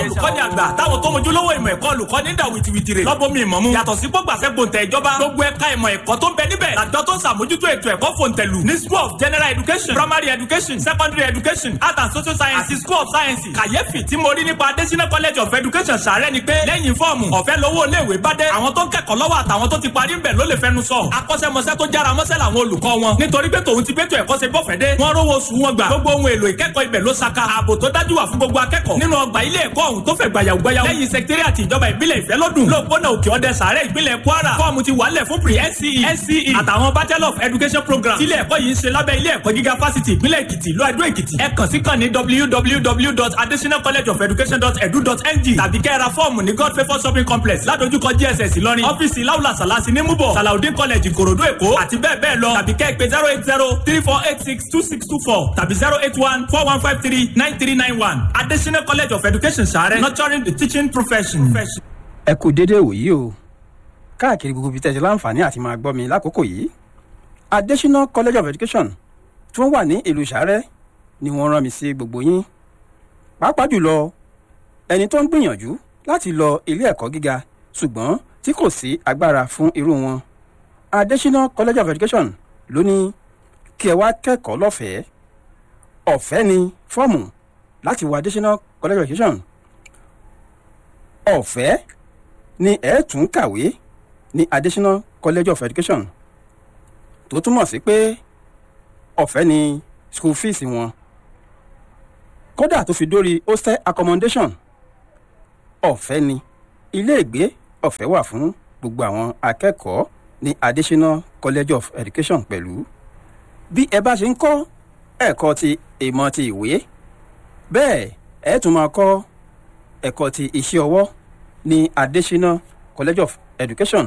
olùkọ́ni àgbà táwọn tó mojú lówó ìmọ̀ ẹ̀kọ́ olùkọ́ni ń dà wìtìwìtì rè lọ́bọ̀ mi ìmọ̀ mu yàtọ̀ sí gbọ́gbàsẹ́ gbòǹtẹ̀ ìjọba gbogbo ẹ̀ka ìmọ̀ ẹ̀kọ́ tó ń bẹ níbẹ̀ làjọ tó ń sàmójútó ètò ẹ̀kọ́ fòǹtẹ̀lù ní school of general education primary education secondary education art and social science àti school of science kàyéfì tí mo rí nípa adésínà college of education sàárẹ̀ ni pé lẹ́yìn fọ́ọ̀mù ọ̀fẹ́ lówó iléèwé bá dé àwọn tó ń kẹ́kọ̀ọ́ lọ́wọ́ àtàwọn tó ti parí ń bẹ̀ ló lè fẹnu sọ akọ́ṣẹ́mọṣẹ́ tó jára mọ́ṣẹ́ làwọn olùkọ́ wọn nítorí pé tòun ti bẹ́tò ẹ̀kọ́ ṣe bọ́fẹ̀ dé wọ́n rówó oṣù wọn gbà gbogbo ohun èlò ìkẹ́kọ̀ọ́ ibẹ̀ ló saka ààbò tó dájú wà fún gbogbo akẹ́kọ̀ọ́ nínú ọgbà ilé ẹ̀kọ́ ọ̀hún tó fẹ̀ gbàyàwó gbàyàwó lẹ́yìn sẹkítẹ́rìàtì ìjọba ìbílẹ̀ ìfẹ́lódùn lóòpónà òkè ọdẹ sàárẹ̀ ìpínlẹ̀ kwara fọ́ọ̀mù ti wàálẹ̀ fún pre nce nce àtàwọn bachelor of education program tílé ẹ̀kọ́ yìí ń ṣe lábẹ́ ilé ẹ̀kọ́ gíga fásitì ìpínlẹ̀ èkìtì ìlú àdó èkìtì ẹ kàn sí kàn ní www.adesinacollegeofeducation.edu.ng tàbí kẹ́ra fọ́ọ̀mù ní god favour shopping complex ládojúkọ gss ìlọrin ọ́fíìsì láwùlà sàlásì ní múbọ̀ salaudin college ìkòròdú èkó àti bẹ́ẹ̀ bẹ́ẹ̀ lọ tàbí kẹ́ pé zero eight zero three four eight six two six two four tàbí zero eight one four one five three nine three nine one adesina college of education sàrẹ́ nurturing the teaching profession. ẹ kú déédéé wòyí o káàkiri gbogbo ibi tẹ̀sí láǹfààní àti máa gbọ́ mi lákòókò yìí adesina college of education tí wọ́n wà ní ìlú sàrẹ́ ni wọ́n rán mi sí gbogbo yín pàápàá jùlọ ẹni tó ń gbìyànjú láti lọ ilé ẹ̀kọ́ gíga ṣùgbọ́n tí kò sí agbára fún irú wọn adesina college of education ló ní kí ẹ wá kẹ́kọ̀ọ́ lọ́fẹ̀ẹ́ ọ̀fẹ́ ni fọ́ọ̀mù láti wọ adesina college of education ọ̀fẹ́ ni ẹ tún kàwé ní adesina college of education tó túmọ̀ sí pé ọ̀fẹ́ ni school fees wọn kódà tó fi dórí hostel accommodation ọ̀fẹ́ ni iléègbé ọ̀fẹ́ wà fún gbogbo àwọn akẹ́kọ̀ọ́ ní adesina college of education pẹ̀lú bí ẹ bá ṣe ń kọ́ ẹ̀kọ́ ti ìmọ̀ ti ìwé bẹ́ẹ̀ ẹ tún máa kọ́ ẹ̀kọ́ ti iṣẹ́ ọwọ́ ní adesina college of education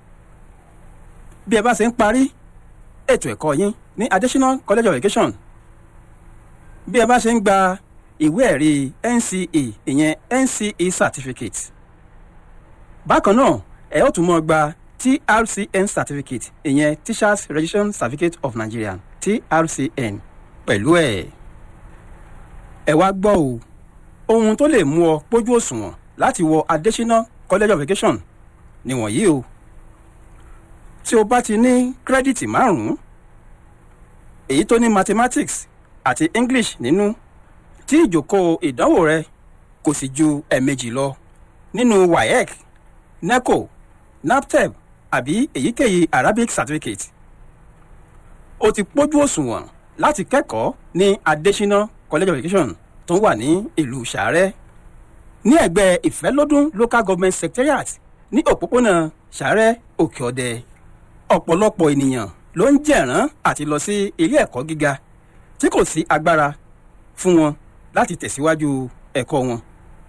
bí ẹ bá ṣe ń parí ètò ẹ̀kọ́ yín ní adesina college of education bí ẹ bá ṣe ń gba ìwé ẹ̀rí nce ìyẹn nce certificate bákan náà ẹ ó tún mọ́ gba trcn certificate ìyẹn teachers registration certificate of nigeria trcn pẹ̀lú ẹ̀ ẹ wá gbọ́ o ohun tó lè mú ọ pójú òṣùwọ̀n láti wọ adesina college of education nìwọ̀nyí o tí o bá ti ní kírẹ́dìtì márùn-ún èyí tó ní mathematics àti english nínú tí ìjókòó ìdánwò rẹ kò sì ju ẹ̀ẹ̀mejì lọ nínú waec neco naptep àbí èyíkéyìí arabic certificate o ti pójú òṣùwọ̀n láti kẹ́kọ̀ọ́ ní adesina college of education tó wà ní ìlú sàárẹ̀ ní ẹ̀gbẹ́ ìfẹ́lódún local government secretariat ní òpópónà sàárẹ̀ òkè ọ̀dẹ ọ̀pọ̀lọpọ̀ ènìyàn ló ń jẹ̀rán àti lọ sí ilé ẹ̀kọ́ gíga tí kò sí agbára fún wọn láti tẹ̀síwájú ẹ̀kọ́ wọn.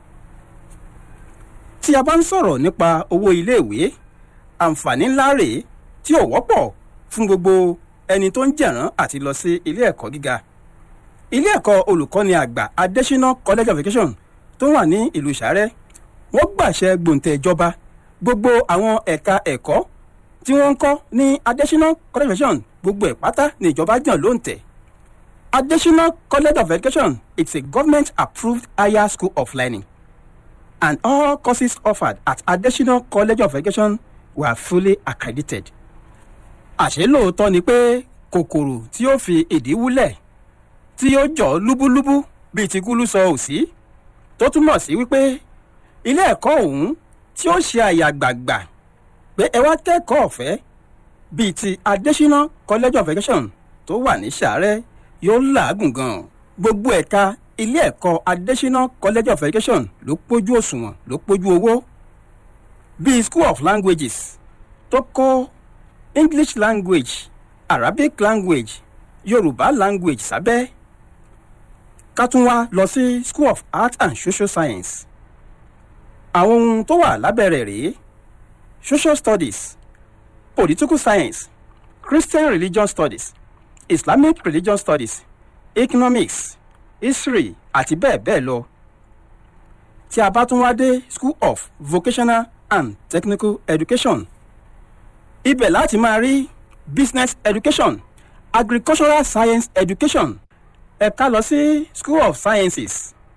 tí a bá ń sọ̀rọ̀ nípa owó iléèwé àǹfààní ńlá rèé tí ò wọ́pọ̀ fún gbogbo ẹni tó ń jẹ̀rán àti lọ sí ilé ẹ̀kọ́ gíga. ilé ẹ̀kọ́ olùkọ́ni àgbà adesina college of education tó wà ní ìlú sàárẹ̀ wọ́n gbàṣẹ gbòǹtẹ̀ ìjọba gbogbo àwọn ẹ̀ka ẹ̀kọ́ tí wọ́n ń kọ́ ní adesina college of education gbogbo ẹ̀ pátá ní ìjọba jàn ló ń tẹ̀. adesina college of education it's a government approved higher school of learning and all courses offered at adesina college of education were fully accredited. àṣé lóòótọ́ ni pé kòkòrò tí ó fi ìdí wúlẹ̀ tí ó jọ lúbúlúbú bíi ti kúlú sọ òsì tó túmọ̀ sí wípé ilé ẹ̀kọ́ ọ̀hún tí ó ṣe àyàgbàgbà pé ẹ wá kẹ́kọ̀ọ́ ọ̀fẹ́ bíi ti adesina college of education tó wà ní sàárẹ̀ yóò làágùn gan gbogbo ẹ̀ka ilé ẹ̀kọ́ adesina college of education ló pójú òṣùwọ̀n ló pójú owó bíi school of languages tó kọ́ english language arabic language yorùbá language sábẹ́ ká tún wá lọ sí school of art and social science àwọn ohun tó wà lábẹ́ rẹ̀ rèé social studies political science christian religion studies islamic religion studies economics history àti bẹ́ẹ̀ bẹ́ẹ̀ lọ tí a bá tún wá dé school of vocational and technical education ibẹ̀ láti máa rí business education agricultural science education ẹ̀ka lọ sí school of sciences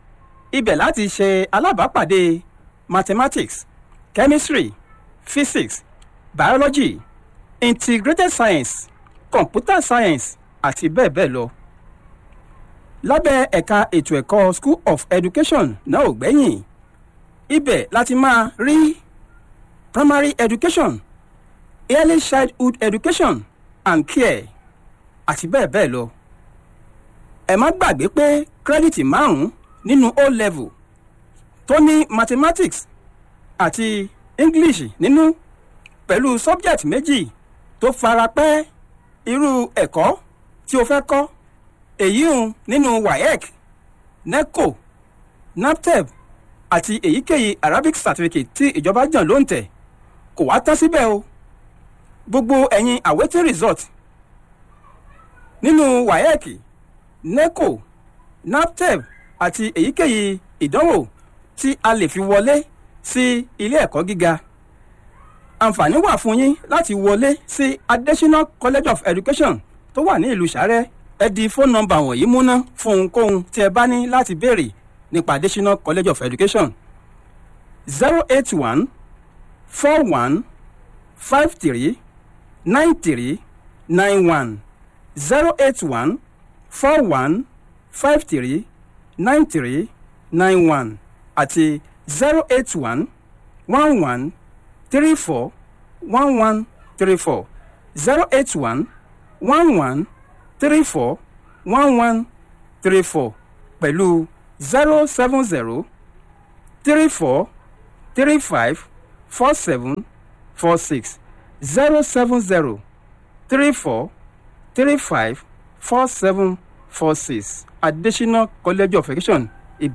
ibẹ̀ láti ṣe alábàápàdé mathematics chemistry physics biology integrated science computer science àti bẹ́ẹ̀ bẹ́ẹ̀ lọ. lábẹ́ ẹ̀ka ètò ẹ̀kọ́ school of education náà ò gbẹ́yìn ibẹ̀ láti máa rí primary education early childhood education and care àti bẹ́ẹ̀ bẹ́ẹ̀ lọ. ẹ má gbàgbé pé kírẹ́dìtì márùn-ún nínú o level tó ní mathematics àti english nínú pẹ̀lú subject méjì tó fara pẹ́ irú ẹ̀kọ́ tí o fẹ́ kọ́ èyí ń nínú waec neco naptep àti èyíkéyìí arabic certificate tí ìjọba jàn ló ń tẹ̀ kò wá tán síbẹ̀ o gbogbo ẹ̀yin awaiting result nínú waec neco naptep àti èyíkéyìí ìdánwò tí a lè fi wọlé sí ilé ẹ̀kọ́ gíga àǹfààní wà fún yín láti wọlé sí adesina college of education tó wà ní ìlú sàrẹ́ ẹ di fóònù nọ́mbà wọ̀nyí múná fún ohunkóhun tí ẹ bá ní láti béèrè nípa adesina college of education zero eight one four one five three nine three nine one zero eight one four one five three nine three nine one àti zero eight one one one three four one one three four zero eight one one one three four one one three four pẹ̀lú zero seven zero three four three five four seven four six zero seven zero three four three five four seven four six adesina college of education